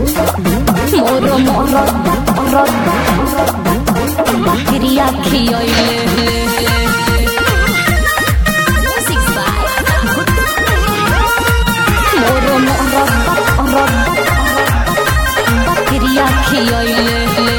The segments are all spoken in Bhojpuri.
मोर मोर बकरिया खियले मोर मोर बकरिया खियले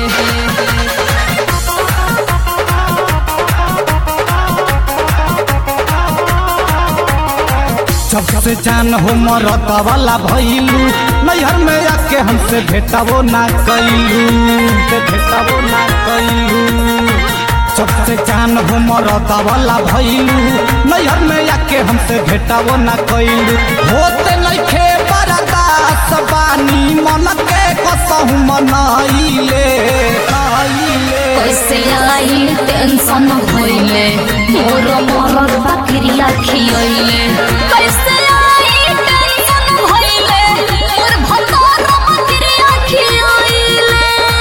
सबसे जान हो मरत वाला भइलू नैहर में आके हमसे भेटावो ना कैलू से भेटावो ना कैलू सबसे जान हो मरत वाला भइलू नैहर में आके हमसे भेटावो ना कैलू होते नइखे बरदास बानी मन के कसहु मनाइले आइले कैसे आई टेंशन होइले मोर मोर बकरिया खियले कैसे आई टेंशन होइले मोर भतार बकरिया खियले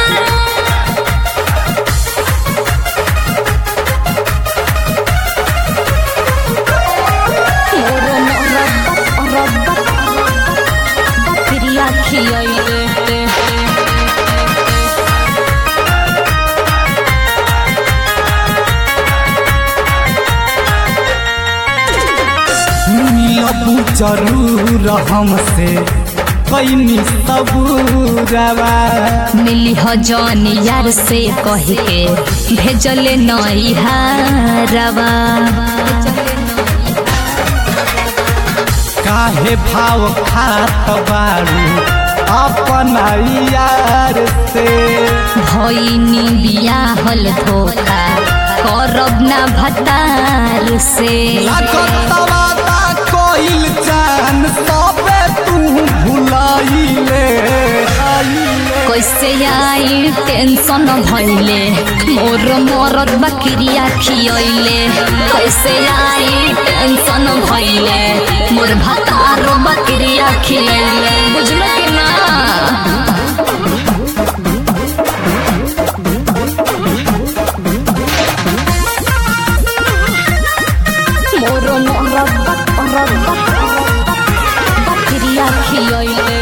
मोर मोर बकरिया खियले मिलबू जरूर हमसे कैनी सबूरवा मिली हो जौन यार से कह के भेजले नई हारवा काहे भाव खात बारू अपना यार से भईनी बियाहल धोखा करब ना भतार से लागत वादा कोइल जान सबे तू भुलाइले आइले कैसे आई टेंशन भइले मोर मरद बकरिया खियले कैसे आई टेंशन भइले मोर भतार बकरिया खियले बुझल कि ना मोर मोर बकरिया खियले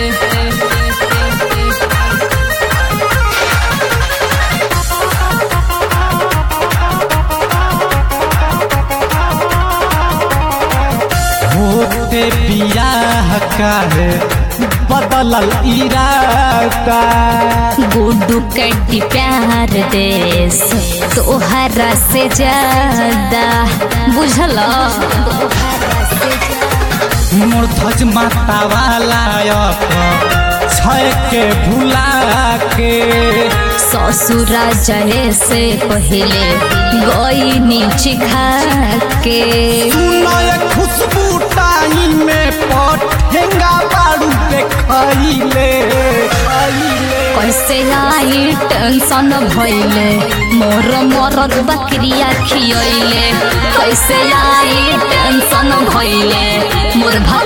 होते बियाह काहे बदलल इरादा गुड्डू कड्डी प्यार देश तोहरा से ज्यादा बुझल मोर ध्वज माता वाला छय के भुला के ससुरा जहे से पहले गई नीचे खा के सुनय खुशबू टाई में पठेंगा बारू देखैले खैले कैसे आई टेंशन भइले मोर मरद बकरिया खियले कैसे आई टेंशन भइले मोर भत